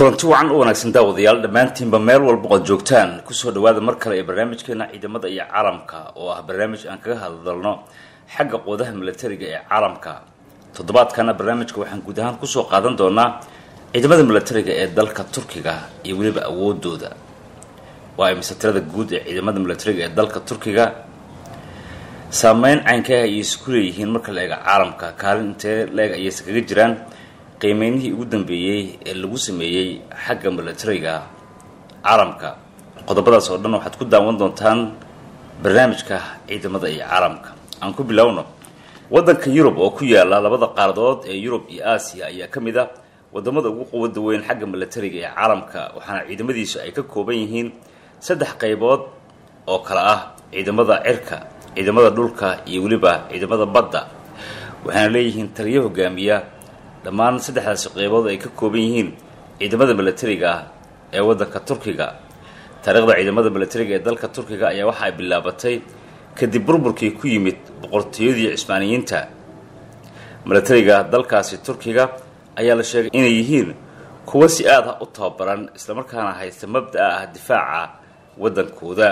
kulanti wacan u wanaagsan daawadayaal dhammaantiinba meel walba ood joogtaan kusoo dhawaada mar kale ee barnaamijkeena ciidamada iyo caalamka oo ah barnaamij aan kaga hadalno xagga quudaha milatariga ee caalamka toddobaadkana barnaamijka waxaan guud ahaan kusoo qaadan doonaa ciidamada milatariga ee dalka turkiga iyo weliba awoodooda waa imise tirada guud ee ciidamada milatariga ee dalka turkiga saameyn caynkaah ayay isku leeyihiin marka la eega caalamka kaalin intee la-eg ayayse kaga jiraan qiimeynihii ugu dambeeyey ee lagu sameeyey xagga milatariga caalamka qodobadaas oo dhan waxaad ku daawan doontaan barnaamijka ciidamada iyo caalamka aan ku bilowno waddanka yurub oo ku yaala labada qaaradood ee yurub iyo aasiya ayaa ka mid ah wadamada ugu quwada weyn xagga milatariga ee caalamka waxaana ciidamadiisu ay ka kooban yihiin saddex qaybood oo kale ah ciidamada cirka ciidamada dhulka iyo weliba ciidamada badda waxaana leeyihiin taliyo hogaamiya dhammaan saddexdaasi qeybood ay ka kooban yihiin ciidamada milatariga ah ee waddanka turkiga taariikhda ciidamada milatariga ee dalka turkiga ayaa waxa ay bilaabatay kadib burburkii ku yimid boqortooyadii cismaaniyiinta milatariga dalkaasi turkiga ayaa la sheegay inay yihiin kuwo si aad ah u tababaran islamarkaana haysta mabda-a ah difaaca waddankooda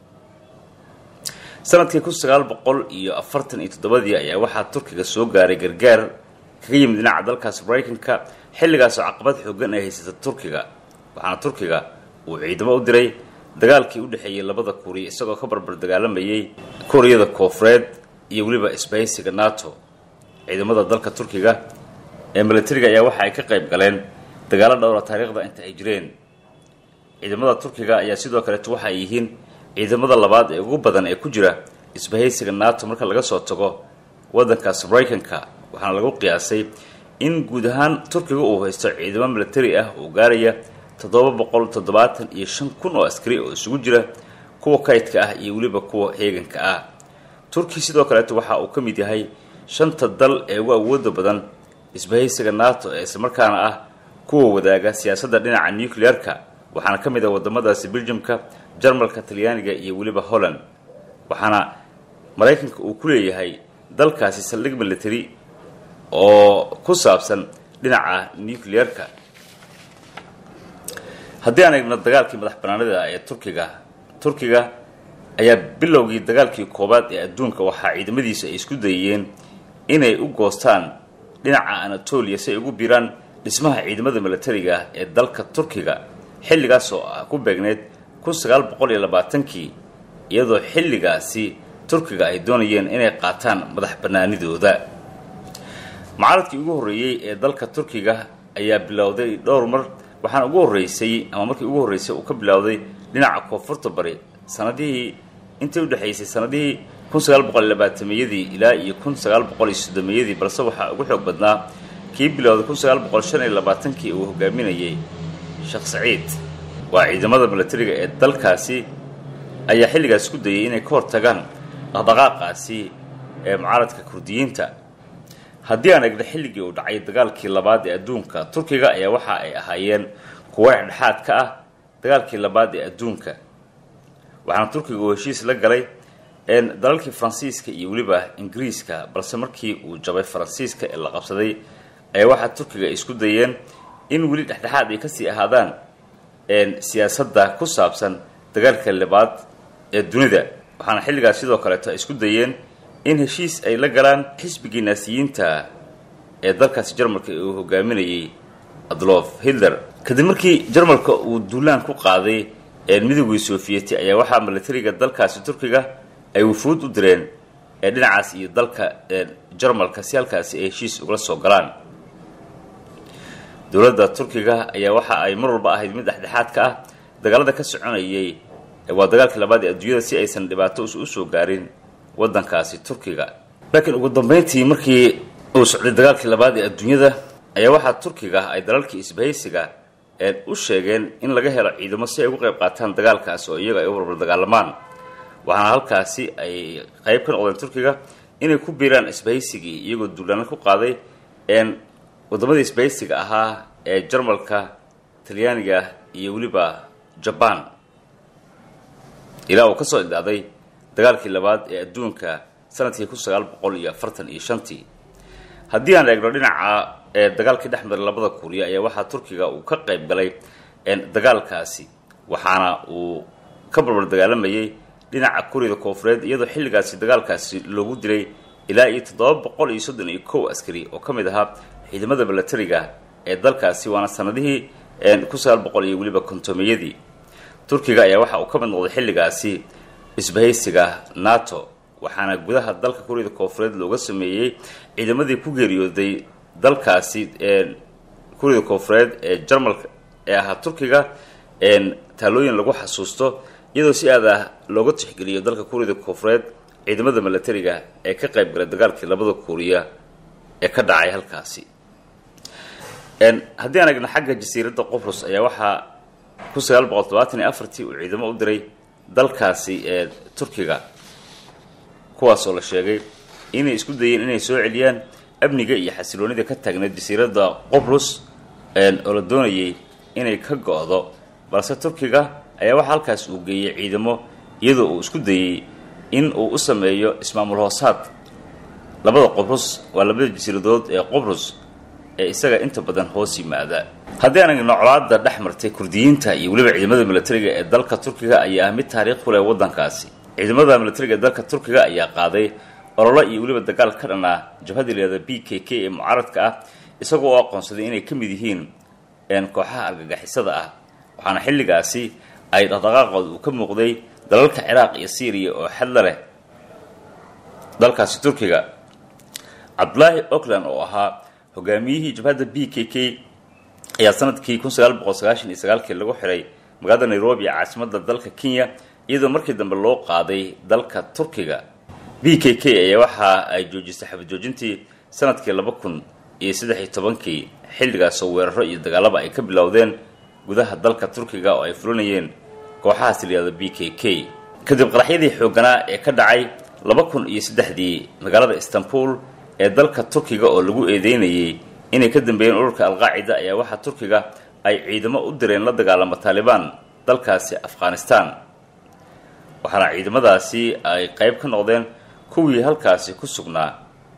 sanadkii kun sagaal boqol iyo afartan iyo toddobadii ayaa waxaa turkiga soo gaaray gargaar kaga yimid dhinaca dalkaasi maraykanka xilligaasoo caqabad xoogan ay haysata turkiga waxaana turkiga uu ciidamo u diray dagaalkii u dhexeeyey labada kuuriya isagoo ka barbar dagaalamayay kuuriyada koofureed iyo weliba isbahaysiga nato ciidamada dalka turkiga ee milatariga ayaa waxa ay ka qayb galeen dagaalo dhowra taariikhda inta ay jireen ciidamada turkiga ayaa sidoo kaleeto waxa ay yihiin ciidamada labaad ee ugu badan ee ku jira isbahaysiga nato marka laga soo tago waddankaas maraykanka waxaana lagu qiyaasay in guud ahaan turkiga uu haysto ciidamo milatari ah oo gaaraya toddoba boqol toddobaatan iyo shan kun oo askari oo isugu jira kuwa kaydka ah iyo weliba kuwa heeganka ah turki sidoo kaleeto waxa uu ka mid yahay shanta dal ee ugu awooda badan isbahaysiga nato ee islamarkaana ah kuwa wadaaga siyaasadda dhinaca nuclear-ka waxaana ka mid ah wadamadaasi beljumka jarmalka talyaaniga iyo weliba holland waxaana maraykanka uu ku leeyahay dalkaasi saldhig military oo ku saabsan dhinaca nuclear-ka haddii aan eegno dagaalkii madax banaanida ee turkiga turkiga ayaa bilowgii dagaalkii koowaad ee adduunka waxaa ciidamadiisu ay isku dayeen inay u goostaan dhinaca anatolia si ay ugu biiraan dhismaha ciidamada milatariga ee dalka turkiga xilligaas oo ah ku beegneyd kun sagaal boqol iyo labaatankii iyadoo xilligaasi turkiga ay doonayeen inay qaataan madax banaanidooda mucaaradkii ugu horreeyey ee dalka turkiga ayaa bilowday dhowr mar waxaana ugu horreysay ama markii ugu horreysay uu ka bilowday dhinaca koonfurta bari sanadihii intii udhexaysay sanadihii kun sagaal boqol iyo labaatameyadii ilaa iyo kun sagaal boqol iyo soddomeyadii balse waxaa ugu xoog badnaa kii bilowday kun sagaal boqol shan iyo labaatankii uu hogaaminayay sheekh saciid waa ciidamada milatariga ee dalkaasi ayaa xilligaas ku dayay inay ka hortagaan dhaqdhaqaaqaasi ee mucaaradka kurdiyiinta haddii aan egno xilligii uu dhacay dagaalkii labaad ee adduunka turkiga ayaa waxa ay ahaayeen kuwo dhexdhexaad ka ah dagaalkii labaad ee adduunka waxaana turkiga uu heshiis la galay dalalkii faransiiska iyo weliba ingiriiska balse markii uu jabay faransiiska ee la qabsaday ayaa waxaa turkiga ay isku dayeen in weli dhexdhexaad ay kasii ahaadaan siyaasadda ku saabsan dagaalka labaad ee dunida waxaana xilligaas sidoo kaleeto ay isku dayeen in heshiis ay la galaan xisbigii naasiyiinta ee dalkaasi jarmalka uu hogaaminayay adlof hitler kadib markii jarmalka uu duulaan ku qaaday midoogii sofiyeeti ayaa waxaa milatariga dalkaasi turkiga ay wufuud u direen ee dhinacaas iyo dalka jarmalka si halkaasi ay heshiis ugala soo galaan dowladda turkiga ayaa waxa ay mar walba ahayd mid dhexdhexaad ka ah dagaalada ka soconayay waa dagaalkii labaad ee adduunyada si aysan dhibaato usoo gaarin waddankaasi turkiga laakiin ugu dambeyntii markii uu socday dagaalkii labaad ee adduunyada ayaa waxaa turkiga ay dalalkii isbahaysiga u sheegeen in laga helo ciidamo si ay uga qayb qaataan dagaalkaas oo iyaga ay u barbar dagaalamaan waxaana halkaasi ay qayb ka noqdeen turkiga inay ku biiraan isbahaysigii iyagoo duulaano ku qaaday wadamadii isbahaysiga ahaa ee jarmalka talyaaniga iyo weliba jabaan ilaa uu kasoo idhacday dagaalkii labaad ee adduunka sanadkii kun sagaal boqol iyo afartan iyo shantii haddii aan eegno dhinaca ee dagaalkii dhex maray labada kuuriya ayaa waxaa turkiga uu ka qayb galay dagaalkaasi waxaana uu ka barbar dagaalamayay dhinaca kuuriyada koofureed iyadoo xilligaasi dagaalkaasi loogu dilay ilaa iyo toddoba boqol iyo soddon iyo kow askari oo ka mid ahaa ciidamada milatariga ee dalkaasi waana sanadihii kun sagaal boqol iyo weliba kontomeyadii turkiga ayaa waxa uu ka mid noqday xilligaasi isbahaysiga nato waxaana gudaha dalka kuuriyada koofureed looga sameeyey ciidamadii ku geeriyooday dalkaasi kuuriyada koofureed ee jarmalka ee ahaa turkiga taalooyin lagu xasuusto iyadoo si aad ah looga tixgeliyo dalka kuuriyada koofureed ciidamada milatariga ee ka qayb galay dagaalkii labada kuuriya ee ka dhacay halkaasi haddii aan egna xagga jasiiradda qobrus ayaa waxaa kun sagaal boqol todobaatan iyo afartii uu ciidamo u diray dalkaasi ee turkiga kuwaasoo la sheegay inay isku dayeen inay soo celiyaan amniga iyo xasiloonida ka taagneed jasiiradda qobrus oo la doonayay inay ka go-do balse turkiga ayaa waxaa halkaas uu geeyey ciidamo iyadoo uu isku dayey in uu u sameeyo ismaamul hoosaad labada qobrus waa labada jasiiradood ee qobrus ee isaga inta badan hoos yimaada haddii aan egno colaada dhex martay kurdiyiinta iyo weliba ciidamada milatariga ee dalka turkiga ayaa ah mid taariikh ku leh waddankaasi ciidamada milatariga ee dalka turkiga ayaa qaaday ololo iyo weliba dagaal ka dhan ah jabhadii leeda b k k ee mucaaradka ah isagoo oo aqoonsaday inay ka mid yihiin kooxaha argagixisada ah waxaana xilligaasi ay dhaqdhaqaaqood uu ka muuqday dalalka ciraaq iyo syriya oo xadla leh dalkaasi turkiga cabdulaahi ockland oo ahaa hogaamiyihii jabhadda b k k ayaa sanadkii kun sagaal boqol sagaashan iyo sagaalkii lagu xiray magaalada nairobi ee caasimadda dalka kenya iyadoo markii dambe loo qaaday dalka turkiga b k k ayaa waxa ay joojisay xabad joojintii sanadkii laba kun iyo saddex iyo tobankii xilligaasoo weeraro iyo dagaalaba ay ka bilowdeen gudaha dalka turkiga oo ay fulinayeen kooxahaas layihahdo b k k kadib qaraxyadii xoogganaa ee ka dhacay laba kun iyo saddexdii magaalada istanbul ee dalka turkiga oo lagu eedeynayay inay ka dambeeyeen ururka alqaacida ayaa waxaa turkiga ay ciidamo u direen la dagaalama taalibaan dalkaasi afghanistan waxaana ciidamadaasi ay qayb ka noqdeen kuwii halkaasi ku sugnaa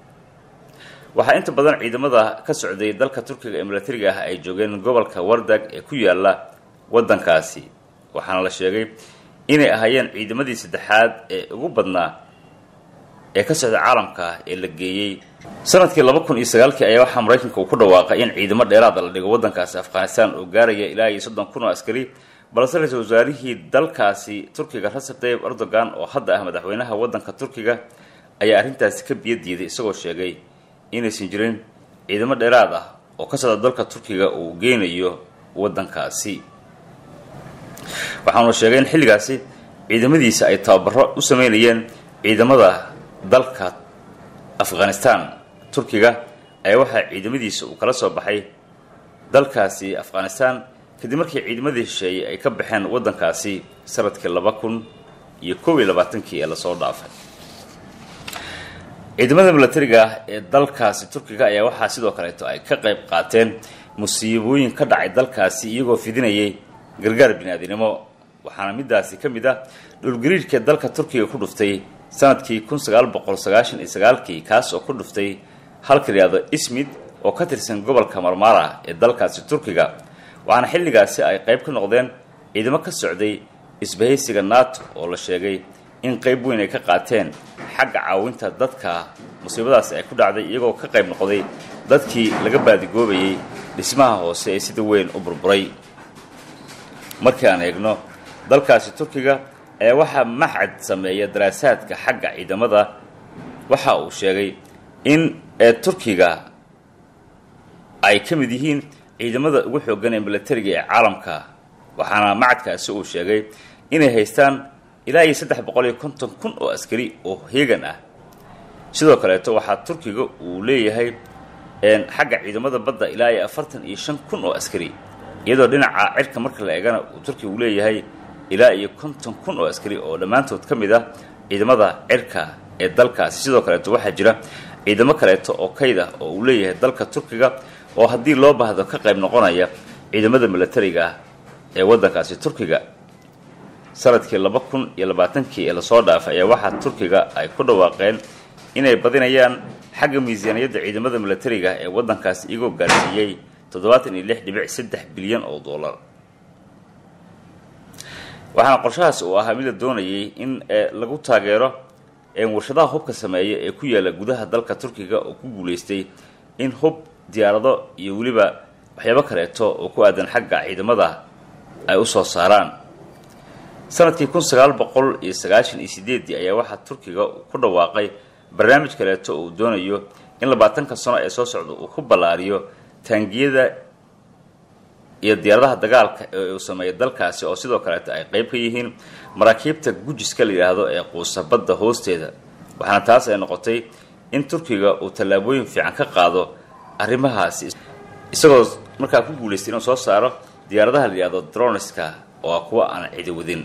waxaa inta badan ciidamada ka socday dalka turkiga ee milatariga ah ay joogeen gobolka wardag ee ku yaala waddankaasi waxaana la sheegay inay ahaayeen ciidamadii saddexaad ee ugu badnaa ee ka socda caalamka ee la geeyey sanadkii laba kun iyo sagaalkii ayaa waxaa maraykanka uu ku dhawaaqay in ciidamo dheeraada la dhigo waddankaasi afghanistan oo gaaraya ilaa iyo soddon kun oo askari balse ra-iisul wasaarihii dalkaasi turkiga recep tayyib erdogan oo hadda ah madaxweynaha waddanka turkiga ayaa arrintaasi ka biyo diiday isagoo sheegay inaysan jirin ciidamo dheeraad ah oo ka socda dalka turkiga uu geynayo waddankaasi waxaanu sheegay in xilligaasi ciidamadiisa ay tababaro u sameynayeen ciidamada dalka afghanistan turkiga ayaa waxaa ciidamadiisa uu kala soo baxay dalkaasi afghanistan kadib markii ciidamadii shisheeyey ay ka baxeen waddankaasi sanadkii laba kun iyo kow iyo labaatankii ee lasoo dhaafay ciidamada milatariga ee dalkaasi turkiga ayaa waxaa sidoo kaleeto ay ka qayb qaateen musiibooyin ka dhacay dalkaasi iyagoo fidinayay gargaar biniaadinimo waxaana midaasi ka mid ah dhulgariirhka dalka turkiga ku dhuftay sanadkii kun sagaal boqol sagaashan iyo sagaalkii kaas oo ku dhuftay halka layihahdo ismid oo ka tirsan gobolka marmara ee dalkaasi turkiga waxaana xilligaasi ay qayb ka noqdeen ciidamo ka socday isbahaysiga nato oo la sheegay in qayb weyn ay ka qaateen xagga caawinta dadka musiibadaasi ay ku dhacday iyagoo ka qayb noqday dadkii laga baadigoobayay dhismaha hoose ee sida weyn u burburay markii aan eegno dalkaasi turkiga ayaa waxaa maxcad sameeya daraasaadka xagga ciidamada waxa uu sheegay in ee turkiga ay ka mid yihiin ciidamada ugu xoogan ee milatariga ee caalamka waxaana macadkaasi uu sheegay inay haystaan ilaa iyo saddex boqol iyo konton kun oo askari oo heegan ah sidoo kaleeto waxaa turkiga uu leeyahay xagga ciidamada badda ilaa iyo afartan iyo shan kun oo askari iyadoo dhinaca cirka marka la eegana uu turkiga uu leeyahay ilaa iyo konton kun oo askari oo dhammaantood ka mid ah ciidamada cirka ee dalkaasi sidoo kaleeto waxaa jira ciidamo kaleeto oo kayd ah oo uu leeyahay dalka turkiga oo haddii loo baahdo ka qayb noqonaya ciidamada milatariga ah ee waddankaasi turkiga sanadkii laba kun iyo labaatankii ee lasoo dhaafay ayaa waxaa turkiga ay ku dhawaaqeen inay badinayaan xagga miisaaniyadda ciidamada milatariga ee waddankaasi iyagoo gaarsiiyey toddobaatan iyo lix dhibic saddex bilyan oo dollar waxaana qorshahaasi uu ahaa mid la doonayay in lagu taageero warshadaha hubka sameeya ee ku yaala gudaha dalka turkiga oo ku guulaystay in hub diyaarado iyo weliba waxyaabo kaleeto oo ku aadan xagga ciidamada ay u soo saaraan sanadkii kun sagaal boqol iyo sagaashan iyo sideedii ayaa waxaa turkiga ku dhawaaqay barnaamij kaleeto oo uu doonayo in labaatanka sano ee soo socda uu ku ballaariyo taangiyada iyo diyaaradaha dagaalka ee uu sameeyay dalkaasi oo sidoo kaleeto ay qayb ka yihiin maraakiibta gujiska la yidhaahdo ee quusa badda hoosteeda waxaana taas ay noqotay in turkiga uu tallaabooyin fiican ka qaado arrimahaasi isagoo markaa ku guulaystay inuu soo saaro diyaaradaha la yidhahdo droniska oo ah kuwa aan cidi wadin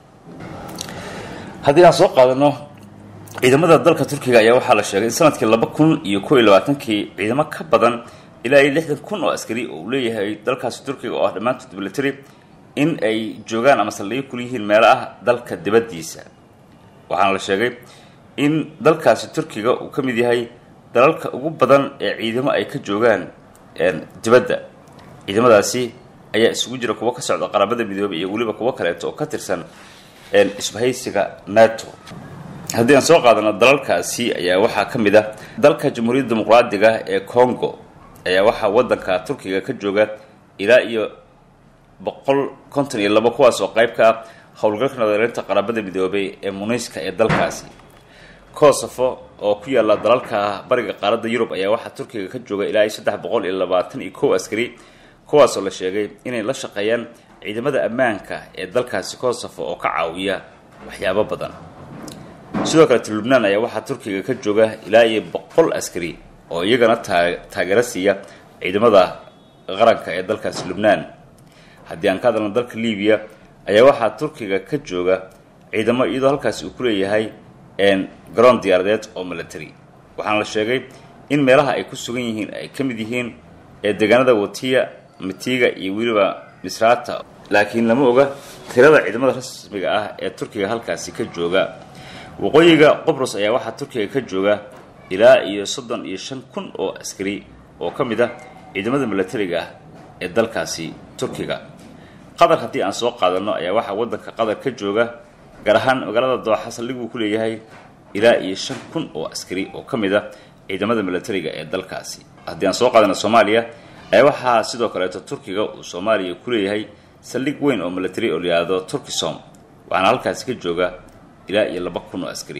haddii aan soo qaadano ciidamada dalka turkiga ayaa waxaa la sheegay in sanadkii laba kun iyo kow iyo labaatankii ciidamo ka badan ilaa iyo lixdan kun oo askari oo uu leeyahay dalkaasi turkiga oo ah dhammaantood military in ay joogaan ama saldhigyo kula yihiin meelo ah dalka dibaddiisa waxaana la sheegay in dalkaasi turkiga uu ka mid yahay dalalka ugu badan ee ciidamo ay ka joogaan dibadda ciidamadaasi ayaa isugu jira kuwo ka socda qaramada midoobay iyo weliba kuwo kaleeto oo ka tirsan isbahaysiga nato haddii aan soo qaadano dalalkaasi ayaa waxaa ka mid ah dalka jamhuuriyadda dimuqraadiga ee congo ayaa waxaa waddanka turkiga ka jooga ilaa iyo boqol konton iyo labo kuwaas oo qayb ka ah howlgalka nadareynta qaramada midoobay ee muniiska ee dalkaasi kosovo oo ku yaalla dalalka bariga qaaradda yurub ayaa waxaa turkiga ka jooga ilaa iyo saddex boqol iyo labaatan iyo kow askari kuwaasoo la sheegay inay la shaqeeyaan ciidamada ammaanka ee dalkaasi kosovo oo ka caawiya waxyaabo badan sidoo kaleete lubnaan ayaa waxaa turkiga ka jooga ilaa iyo boqol askari oo iyagana taageero siiya ciidamada qaranka ee dalkaasi lubnaan haddii aan ka hadalno dalka libiya ayaa waxaa turkiga ka jooga ciidamo iyadoo halkaasi uu ku leeyahay garoon diyaaradeed oo military waxaana la sheegay in meelaha ay ku sugan yihiin ay ka mid yihiin ee deegaanada watiya mitiga iyo weliba misrata laakiin lama oga tirada ciidamada rasmiga ah ee turkiga halkaasi ka jooga waqooyiga qobrus ayaa waxaa turkiga ka jooga ilaa iyo soddon iyo shan kun oo askari oo ka mid ah ciidamada milatariga ah ee dalkaasi turkiga qatar haddii aan soo qaadano ayaa waxaa waddanka qatar ka jooga gaar ahaan magaalada dooxa saldhig uu ku leeyahay ilaa iyo shan kun oo askari oo ka mid ah ciidamada milatariga ee dalkaasi haddii aan soo qaadano soomaaliya ayaa waxaa sidoo kaleeto turkiga uu soomaaliya ku leeyahay saldhig weyn oo milatary oo layihahdo turkisom waxaana halkaasi ka jooga ilaa iyo laba kun oo askari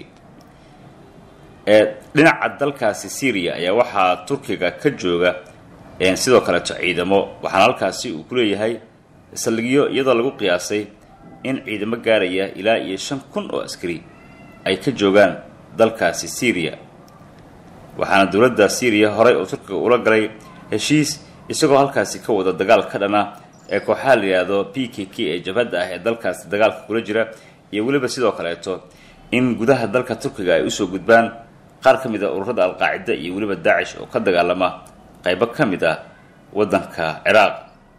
dhinaca dalkaasi syria ayaa waxaa turkiga ka jooga sidoo kaleeto ciidamo waxaana halkaasi uu ku leeyahay saldhigyo iyadoo lagu qiyaasay in ciidamo gaaraya ilaa iyo shan kun oo askari ay ka joogaan dalkaasi syria waxaana dowladda syriya horey oo turkiga ula galay heshiis isagoo halkaasi ka wada dagaal ka dhana ee kooxaha la yidhaahdo p k k ee jabhadda ah ee dalkaasi dagaalka kula jira iyo weliba sidoo kaleeto in gudaha dalka turkiga ay usoo gudbaan qaar ka mid a ururada alqaacida iyo weliba daacish oo ka dagaalama qaybo ka mid ah waddanka ciraaq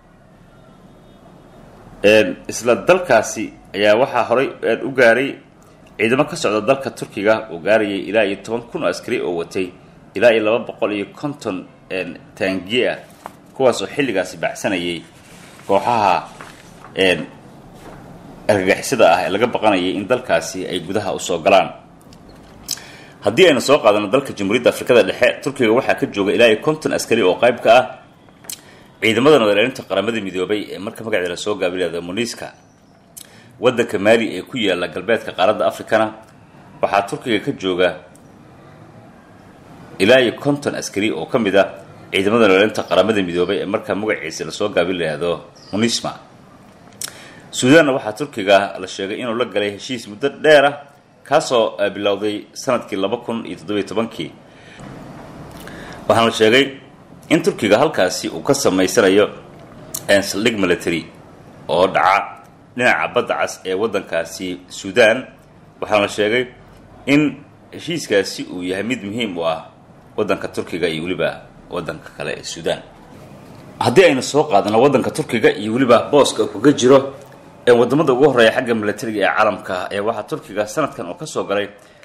isla dalkaasi ayaa waxaa horey u gaaray ciidamo ka socda dalka turkiga oo gaarayay ilaa iyo toban kun oo askari oo watay ilaa iyo laba boqol iyo konton taangiye ah kuwaas oo xilligaasi baxsanayay kooxaha argagixisada ah ee laga baqanayay in dalkaasi ay gudaha usoo galaan haddii aynu soo qaadano dalka jamhuuriyadda afrikada dhexe turkiga waxaa ka jooga ilaa iyo konton askari oo qayb ka ah ciidamada nadareerinta qaramada midoobay ee marka magaceeda lasoo gaabilada muniiska waddanka maali ee ku yaala galbeedka qaaradda africana waxaa turkiga ka jooga ilaa iyo konton askari oo ka mid ah ciidamada nadareerinta qaramada midoobay ee markaa magaciisa lasoo gaabil lahado munisma suudaanna waxaa turkiga la sheegay inuu la galay heshiis muddo dheer ah kaasoo bilowday sanadkii laba kun iyo toddobiyo tobankii waxaana la sheegay in turkiga halkaasi uu ka samaysanayo saldhig military oo dhaca dhinaca badda cas ee waddankaasi suudaan waxaana la sheegay in heshiiskaasi uu yahay mid muhiim u ah waddanka turkiga iyo weliba waddanka kale ee suudaan haddii aynu soo qaadano waddanka turkiga iyo weliba booska uu kaga jiro ee wadamada ugu horreeya xagga milatariga ee caalamka ee waxaa turkiga sanadkan oo kasoo galay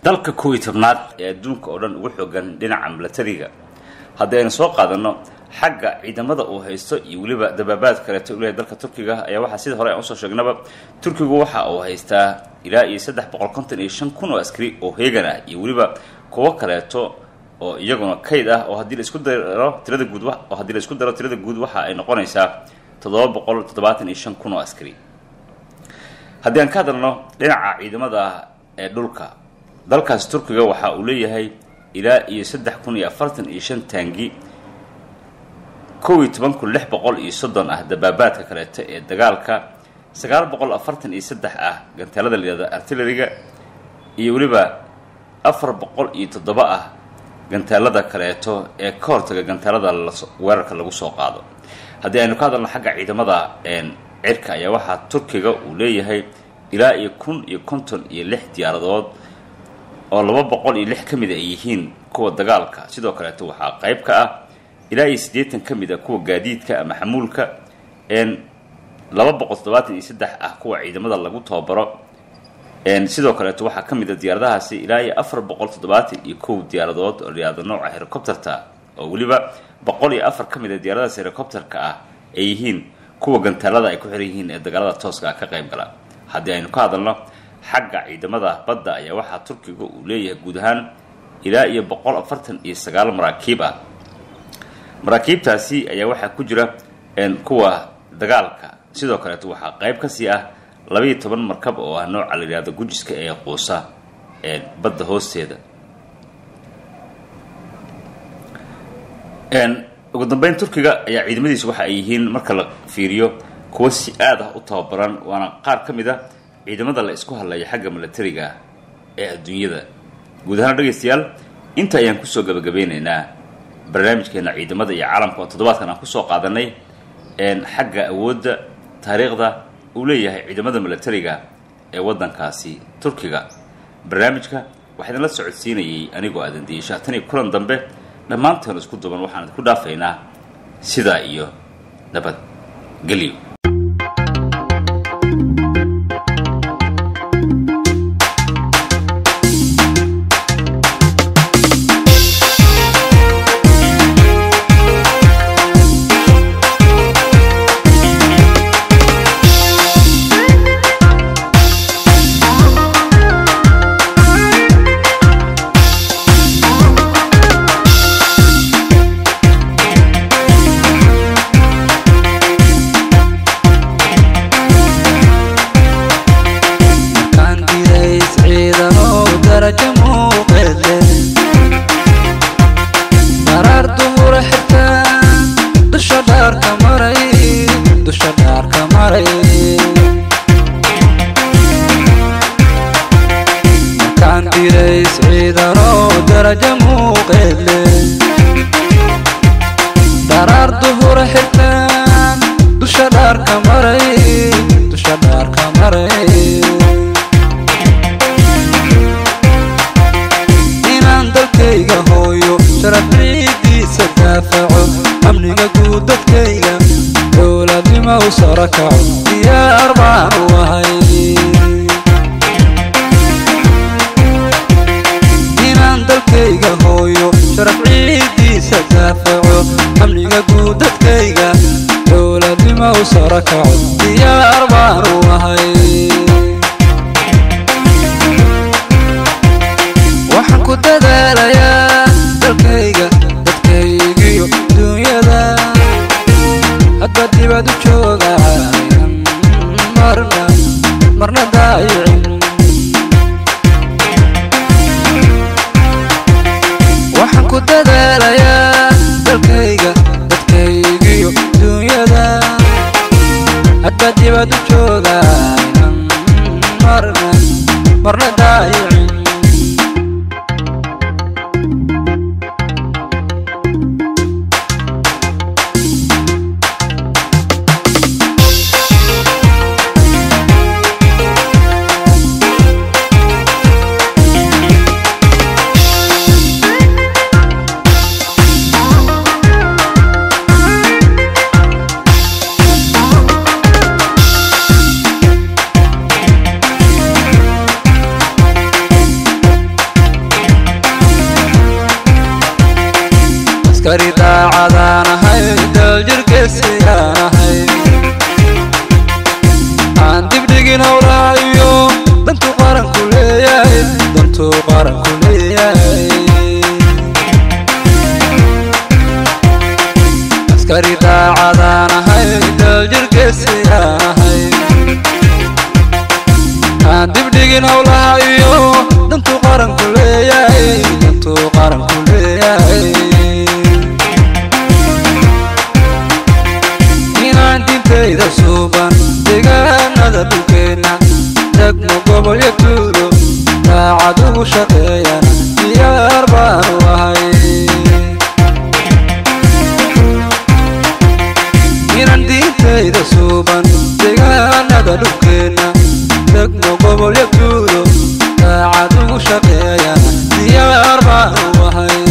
dalka kow iyo tobnaad ee adduunka oo dhan ugu xoogan dhinaca milatariga haddii aynu soo qaadanno xagga ciidamada uu haysto iyo weliba dabaabaad kaleeto ulehay dalka turkiga ayaa waxaa sida hore aan usoo sheegnaba turkigu waxa uu haystaa ilaa iyo saddex boqol konton iyo shan kun oo askari oo heegan ah iyo weliba kuwo kaleeto oo iyaguna kayd ah oo haddii la isku daro tirada guud oo haddii la isku daro tirada guud waxa ay noqonaysaa toddoba boqol toddobaatan iyo shan kun oo askari haddii aan ka hadalno dhinaca ciidamada ee dhulka dalkaasi turkiga waxa uu leeyahay ilaa iyo saddex kun iyo afartan iyo shan taangi kow iyo toban kun lix boqol iyo soddon ah dabaabaadka kaleeto ee dagaalka sagaal boqol afartan iyo saddex ah gantaalada layihahda artilleriga iyo weliba afar boqol iyo toddoba ah gantaalada kaleeto ee ka hortaga gantaalada weerarka lagu soo qaado haddii aynu ka hadalno xagga ciidamada cirka ayaa waxaa turkiga uu leeyahay ilaa iyo kun iyo konton iyo lix diyaaradood oo laba boqol iyo lix ka mid a ay yihiin kuwa dagaalka sidoo kaleeto waxaa qayb ka ah ilaa iyo siddeetan ka mid a kuwa gaadiidka ama xamuulka laba boqol toddobaatan iyo saddex ah kuwa ciidamada lagu tababaro sidoo kaleeto waxaa ka mid a diyaaradahaasi ilaa iyo afar boqol toddobaatan iyo kow diyaaradood oo layihahdo nooca helicopterta oo weliba boqol iyo afar ka mid a diyaaradahaas helicopterka ah ay yihiin kuwa gantaalada ay ku xiran yihiin ee dagaalada tooska ah ka qayb gala haddii aynu ka hadalno xagga ciidamada badda ayaa waxaa turkiga uu leeyahay guud ahaan ilaa iyo boqol afartan iyo sagaal maraakiib ah maraakiibtaasi ayaa waxaa ku jira kuwa dagaalka sidoo kaleeto waxaa qayb kasii ah labaiyo toban markab oo ah nooca la yidhahdo gujiska ee quusa badda hoosteeda ugu dambeyn turkiga ayaa ciidamadiisu waxa ay yihiin marka la fiiriyo kuwa si aad ah u tababaran waana qaar ka mid a ciidamada la isku hadlaya xagga milatariga ee adduunyada guud ahaan dhegaystayaal inta ayaan kusoo gabagabeynaynaa barnaamijkeena ciidamada iyo caalamka oo toddobaadkan aan kusoo qaadanay xagga awoodda taariikhda uu leeyahay ciidamada milatariga ee waddankaasi turkiga barnaamijka waxaa idinla socodsiinayay anigoo aadan diisha tan iyo kulan dambe dhammaanteen isku duban waxaan idinku dhaafaynaa sidaa iyo nabad gelyo daacadaan ahay daljirgeesiyaan ahay aan dibdhigin howlaha iyo dantuu qaranku leeyahay dantuu qaranku leeyahay askari daacadaan ahay daljirgeesiyaan ahay aan dibdhigin howlaha iyo dantuu qaranku leeyahay dantuu qaranku leeyahay inaan dintayda suuban deegaanada dhulkeenna degmo gobolyo tuulo daacad ugu shaqeeyana diyaar baanu ahay inaan diintayda suuban deegaanada dhulkeenna degmo gobolyo tuulo daacad ugu shaqeeyana diyaar baanu ahay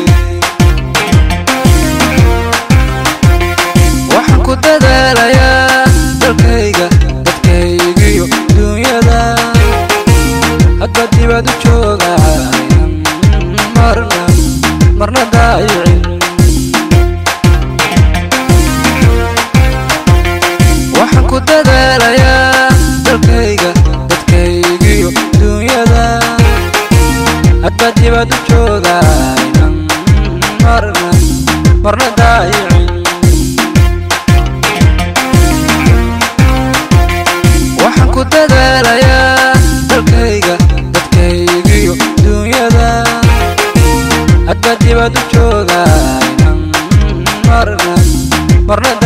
waxaan ku dadaalayaa dalkayga dadkaygiyo duunyada hadba dibad u joogaan marna marna daayicin waxaan ku dadaalayaa dalkayga dadkaygiyo duunyada hadba dibad u joogaan marna marna daayicin waxaan ku dadaalayaa dalkayga dadkaygiyo duunyada hadba dibad u joogaan marna marna